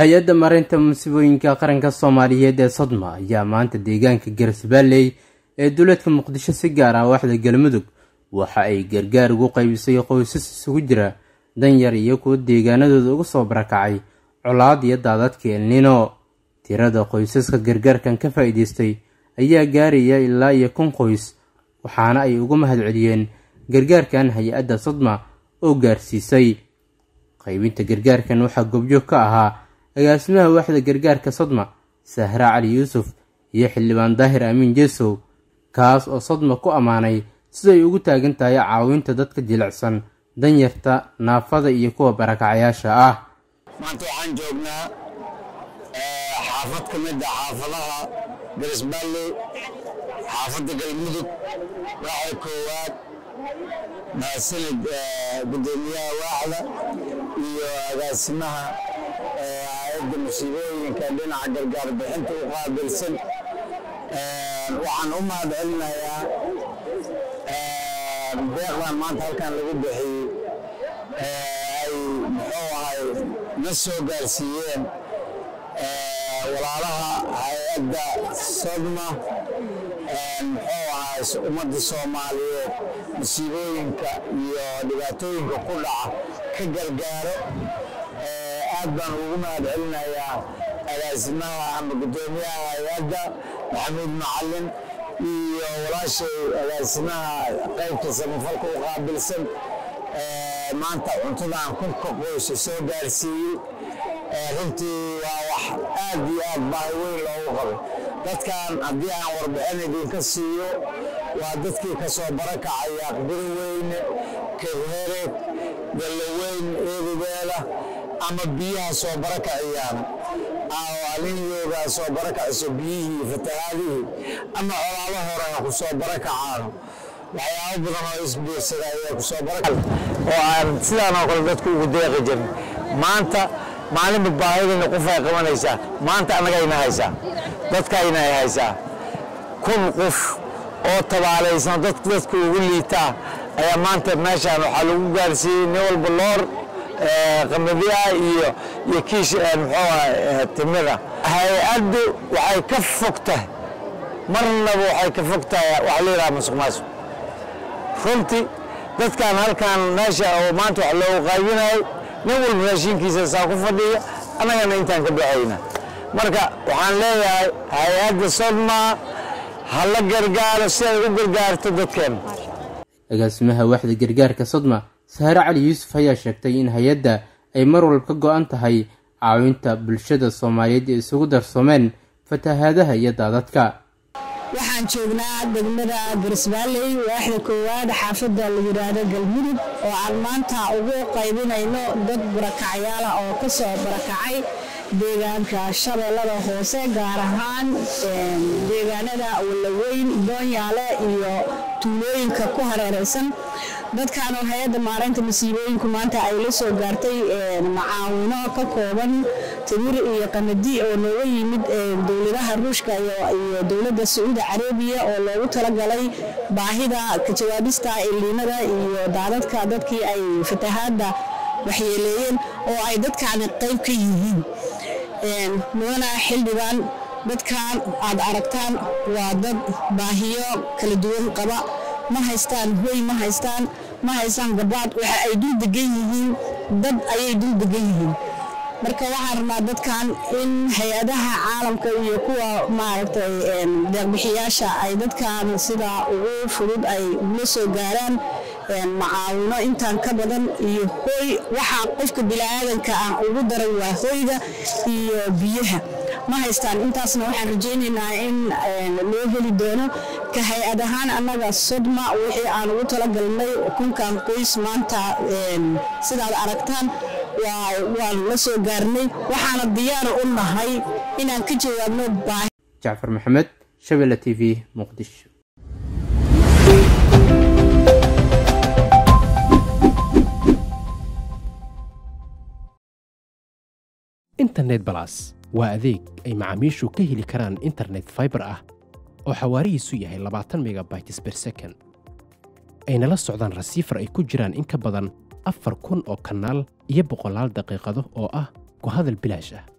hay-adda mareynta musiibooyinka qaranka soomaaliyeed ee sodma ayaa maanta deegaanka garsbaalley ee duleedka muqdisho si gaar ah waaxda galmudug waxa ay gargaar ugu qaybisay qoysas isugu jira danyar iyo kuwa deegaanadooda uga soo barakacay colaad iyo daadadka elnino tirada qoysaska gargaarkan ka faa-iideystay ayaa gaaraya ilaa iyo kun qoys waxaana ay uga mahadceliyeen gargaarkan hay-adda sodma oo gaarsiisay qaybinta gargaarkan waxaa gobjoog ka ahaa agaasimaha waaxda gargaarka sodma sahra cali yuusuf iyo xildhibaan daahir amiin jesow kaas oo sodma ku ammaanay siday ugu taagan tahay caawinta dadka jilicsan danyarta naafada iyo kuwa barakacayaasha ah maanta waxaan joognaa xaafad ka mid a xaafadaha garisbaalley xaafadda galmudug waaxda koowaad mahadsanid guddoomiyaha waaxda iyo agaasimaha hay-adda musiibooyinka dhinaca gargaar bixinta u qaabilsan waxaan u mahad celinayaa deeqdan maanta halkan lagu bixiyey ay muxuu ahay na soo gaarsiiyeen walaalaha hay-adda sodma muxuu ahay ummadda soomaaliyeed musiibooyinka iyo dhibaatooyinka ku dhaca ka gargaaro aad baan ugu mahad celinayaa agaasimaha ama guddoomiyaha hay-adda maxamuud macalin iyo walaashay agaasimaha qaybta samafalka u qaabilsan maanta cuntadan kunka qoysa soo gaarsiiyey runtii waa wax aad iyo aad baahi weyn loogu qabay dadkan haddii aan warbixin idinka siiyo waa dadkii ka soo barakacay aqbiro weyne kebhereed gallaweyn eedubeela ama biyaha soo barakaciyaan aliniyoogaa soo barakacayso biyihii fatahaadihii ama colaalo hore ha ku soo barakacaan waxyaabo badan oo isbiirsada ayaa ku soo baraka oo aan sidaan oo kale dadku ugu deeqi jirin maanta maalinba baahidayna qofay qabanaysaa maanta annagayna haysaa dadkayna ay haysaa kun qof oo tabaalaysan dadka dadka ugu liitaa ayaa maanta meeshaan waxaa lagu gaarsiiyey nin walba loor qamadiya iyo iyo kiish muxuu timida hay-addu waxay ka fog tahay marnaba waxay ka fog tahay waxa la yidhaha masuq maasuq runtii dadkan halkan meesha oo maanta wax loogu qaybinayo nin walba raashinkiisa saa ku fadhiya annagana intaan ka baxayna marka waxaan leeyahay hay-adda sodma ha la gargaaro si ay u gargaarto dadkeena agaasimaha waaxda gargaarka sodma sahre cali yuusuf ayaa sheegtay in hay-adda ay mar walba ka go-an tahay caawinta bulshada soomaaliyeed ee isugu darsoomeen fatahaadaha iyo daadadka waxaan joognaa degmada garisbaalley waaxda koowaad xaafadda la yidhaahdo galmudug oo aan maanta ugu qaybinayno dad barakacyaala oo ka soo barakacay deegaanka shabeellada hoose gaar ahaan deegaanada wallaweyn boonyaale iyo tuulooyinka ku hareeraysan dadkan oo hay-adda maareynta masiibooyinku maanta ay la soo gaartay macaawino ka kooban timir iyo qamadi oo nooga yimid dowladaha ruushka iyo dowladda sacuudi carabiya oo loogu talagalay baahida ka jawaabista iliinada iyo daadadka dadkii ay fatahaadda waxyeeleeyeen oo ay dadkaani qayb ka yihiin mudana xildhibaan dadkan aad aragtaan waa dad baahiyo kala duwan qaba ma haystaan hoy ma haystaan ma haystaan gabaad waxa ay dul degan yihiin dad ayay dul degan yihiin marka waxaan rabnaa dadkan in hay-adaha caalamka iyo kuwa maaragtay deeqbixiyaasha ay dadkan sida ugu fudud ay ula soo gaaraan macaawino intaan ka badan iyo hoy waxaa qofka biniaadanka ah ugu daran waa hoyga iyo biyaha ma haystaan intaasna waxaan rajaynaynaa in loo heli doono ka hay-ad ahaan annaga sodma wixii aan ugu talagalnay kunkan qoys maanta sidaad aragtaan waan la soo gaarnay waxaana diyaar u nahay inaan ka jawaabno baahi jacfar maxamed shabelle t v muqdisho internet balas waa adeeg ay macaamiishu ka heli karaan internet faibar ah oo xawaarihiisu yahay labaatan megabytes ber second ayna la socdaan rasiifar ay ku jiraan in ka badan afar kun oo kanaal iyo boqolaal daqiiqado oo ah ku hadal bilaash ah